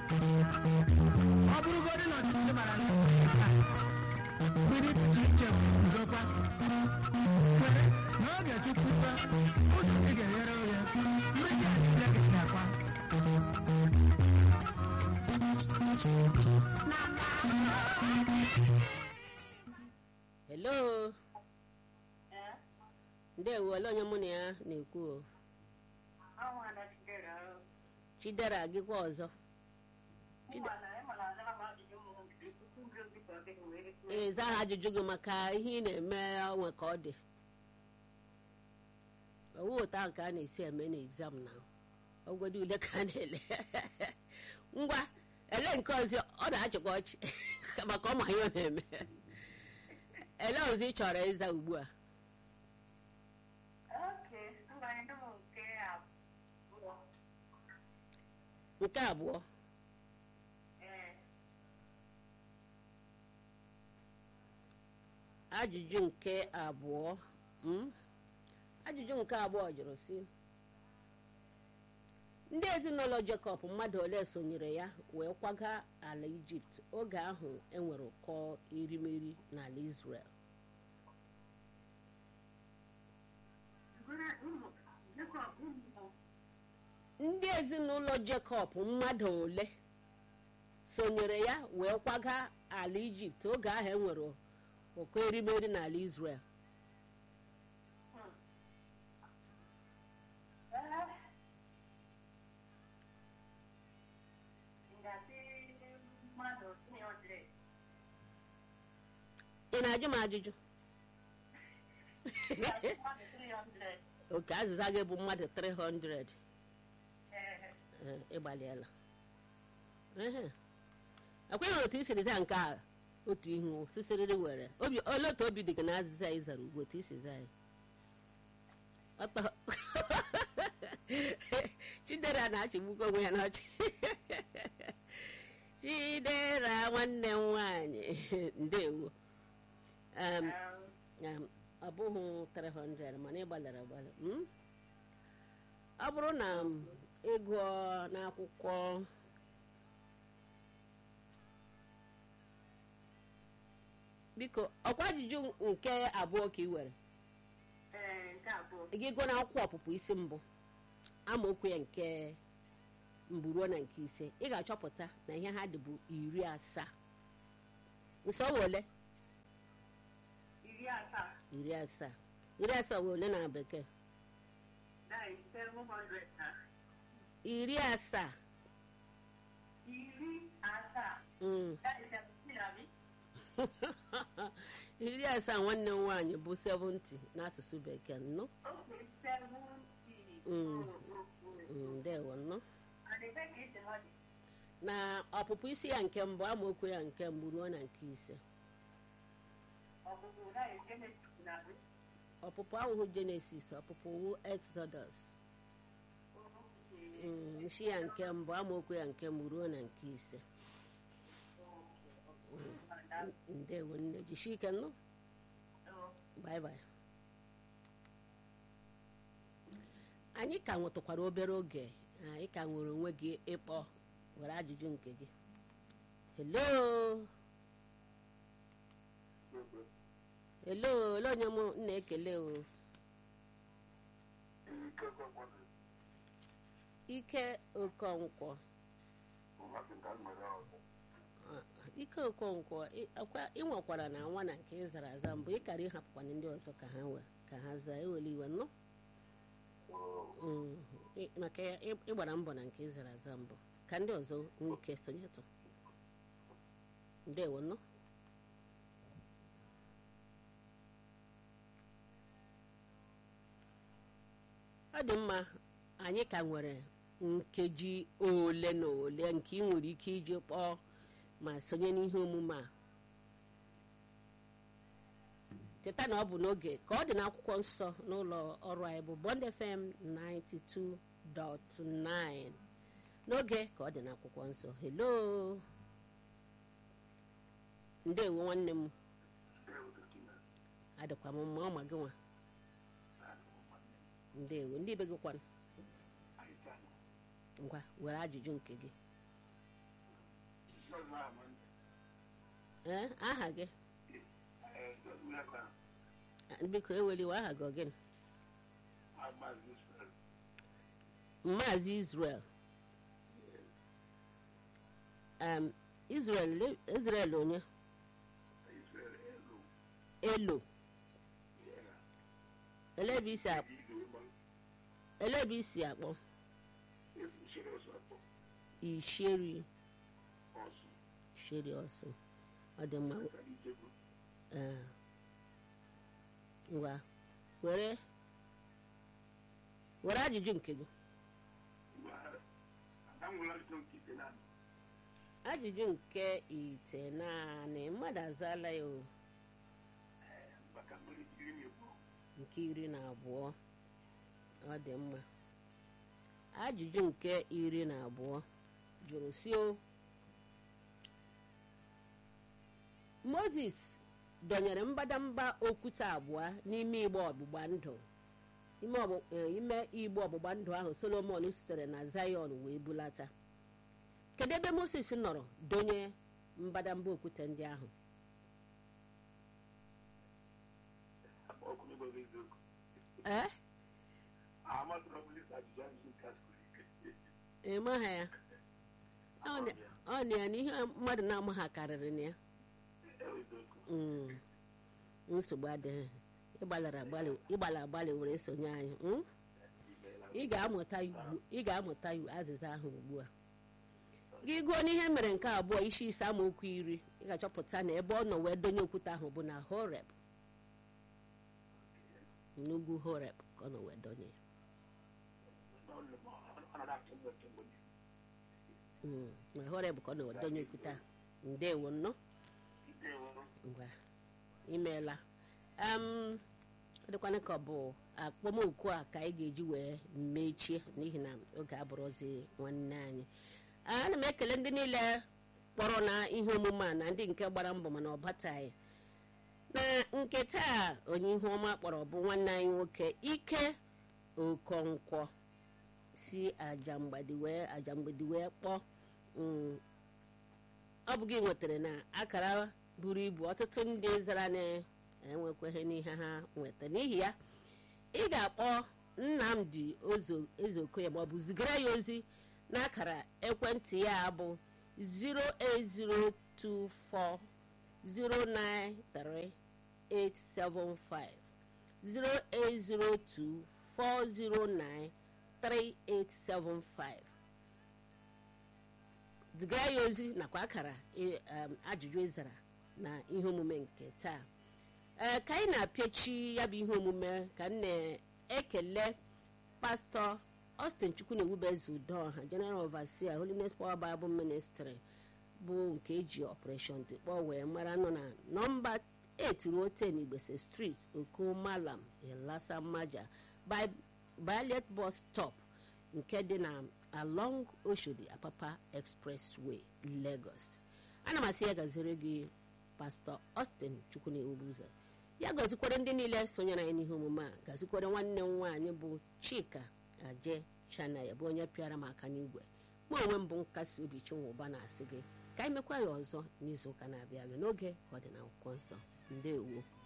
ọ bụrụgodị na ọchịchị mara mmiri pụta iche uzokwa kwere na oge chukwukwa ụzọ ị ga-eghere oghe mmiri adịle gị nakwa hello ndewo ole onye mụ na ya na-ekwu o chidera gịkwa ọzọ ee zaa ha ajụjụ gị maka ihe ị na-eme onwe ka ọ dị owu ụta ahụ ka a na-esi eme n'exam na ogwede ule ka a na-ele ngwa ele nke ọzọ ọ na-achịkwa ọchị maka ọ ma ihe ọ na-eme ele ọzọ ị chọrọ ịza ugbu a nke abụọ ajụjụ nke abụọ mm? ajụjụ nke abụọ jụrụ si ndị ezinụlọ Jekọb mmadụ ole sonyere ya wee kwaga ala Ijipt oge ahụ enwere ụkọ erimeri n'ala Israel ndị ezinụlọ Jekọb mmadụ ole sonyere ya wee kwaga ala Ijipt oge ahụ enwere ụkọ erimeri n'ala Israel ị na-ajụ m ajụjụ oke azịza gị bụ mmadụ 300 Ee, ịgbalịala Ehe. ekweghị otu i siri zaa nke a otu ihu sisiriri were obi ole otu obi dị gị na azịza ị zara ugbu otu isi zaa ya ọtọ chidera na-achịgbukwa onwe ya n'ọchị chidera nwanne m nwanyị ndewo Em, em, ọ bụghị 300 mana ị gbalịrị agbalị mm? ọ bụrụ na m ịgụọ n'akwụkwọ biko ọkwa ajụjụ nke abụọ ka ị were gị gụọ n'akwụkwọ ọpụpụ isi mbụ amaokwu ya nke mbụ ruo na nke ise ị ga-achọpụta na ihe ha dị bụ iri asaa nsọ ole iri asaa iri asaa iri asaa wee ole na bekee that is seven hundred na iri asaa iri asaa mm. that is seventeen abi iri asaa nwanne m nwaanyị bụ 70 n'asụsụ bekee nnụ okay seventy Mm. oh oh oh Mm, ndewo nnụ and the back is the money na ọpụpụ isi ya nke mbụ amaokwu ya nke mbụ ruo na nke ise ọgụgụ that is genesis na abi ọpụpụ ahụhụ jenesis ọpụpụ wu exodus okay Mm, nshi ya nke mbụ amaokwu ya nke mbụ ruo na nke ise okay ndewo nne jishi ike nnụ oh bye bye anyị ka nwetụkwara obere oge anyị ka nwere onwe gị ịkpọ were ajụjụ nke gị hello hello ole onye m na-ekele o ike okonkwo Ah, ike okonkwo ị- akwa- ị nwekwara na nwa na nke ị zara aza mbụ ịkara ịhapụkwana ndị ọzọ ka ha wee ka ha zaa ewele iwe nnụ Mm, ị- maka ya ị- ịgbara mbọ na nke ị zara aza mbụ ka ndị ọzọ nwee ike sonyetụ ndewo nnụ ọ dị mma anyị ka nwere nkeji ole na ole nke ị nwere ike iji kpọọ ma sonye n'ihe omume a cheta na ọ bụ n'oge ka ọ dị n'akwụkwọ nsọ n'ụlọ ọrụ anyị bụ Bond FM 92.9 n'oge ka ọ dị n'akwụkwọ nsọ hello ndewo nwanne m adịkwa m mma ọ ma gị nwa ndewo ndị be gị kwanụ ngwa were ajụjụ nke gị ee aha gị biko eweliwe aha gị ogene maazị israel um, israel israel onye elo elebe isi akpọ elebe isi akpọ isheri sheri ọsụ ọ dị mma ee ngwa were were ajụjụ nke gị ajụjụ nke ite naanị mmadụ azaala ya o nke iri na abụọ ọ dị mma ajụjụ nke iri na abụọ jụrụ si o moses dọnyere mbadamba okwute abụọ n'ime igbe ọgbụgba ndụ ime ọgbụ- eh, ime igbe ọgbụgba ndụ ahụ solomon sitere na zion wee bulata kedu ebe moses nọrọ donye mbadamba okwute ndị ahụ ee ịmaha ya ọ na- ọ na ya na ihe mmadụ na-amaha karịrị na ya Mm. nsogbu adịghị ịgbalara agbalị ịgbala agbalị were sonye anyị mm? ị ga-amụta ya ugbu- ị ga-amụta ya azịza ahụ ugbu a gị gụọ n'ihe mere nke abụọ isi ise amaokwu iri ị ga-achọpụta na ebe ọ nọ wee donye okwute ahụ bụ na horeb n'ugwu horeb ka ọ nọ wee donye ya Mm, na horeb ka ọ nọ wee donye okwute ahụ ndewo nnọọ ngwa imeela em ọ dịkwana ka ọ bụ akpọmoku a ka anyị ga-eji wee mechie n'ihi na oge abụrụzi nwanne anyị ana m ekele ndị niile kpọrọ na ihe omume a na ndị nke gbara mbọ mana ọ bataghị na nke taa onye ihu ọma kpọrọ bụ nwanne anyị nwoke ike okonkwo si ajamgbadi wee ajamgbadi wee kpọọ mm, ọ bụ gị nwetara na akara buru ibu ọtụtụ ndị zara na-enwekweghị n'ihe ha nweta n'ihi ya ị ga-akpọ nnamdi Ozo- ezeokoye ma ọ bụ zigara ya ozi n'akara ekwentị ya bụ 08024093875 08024093875 zigara ya ozi nakwa akara ị- um, ajụjụ ịzara na ihe omume nke taa ee ka anyị na-apịachi ya bụ ihe omume ka m na-ekele pastọ Austin Chukwunewubeze Udoha General Overseer Holiness Power Bible Ministry bụ nke eji Operation Tikpọ wee mara nọ na nọmba 8 ruo 10 Igbese Street Okomalam Ilasa Maja by Ballet Bus Stop nke dị na along Oshodi Apapa Expressway Lagos ana m asị ya gaziri gị pastọ Austin Chukwunewubeze ya gazikwere ndị niile sonyere anyị n'ihe omume a gazikwere nwanne m nwaanyị bụ Chika Aje Chana ya bụ onye pịara m aka n'igwe mụ onwe m bụ nkasi obi chinwụba na-asị gị ka anyị mekwa ya ọzọ n'izuụka na-abịa abịa n'oge ka ọ dị na akwụkwọ nsọ ndewo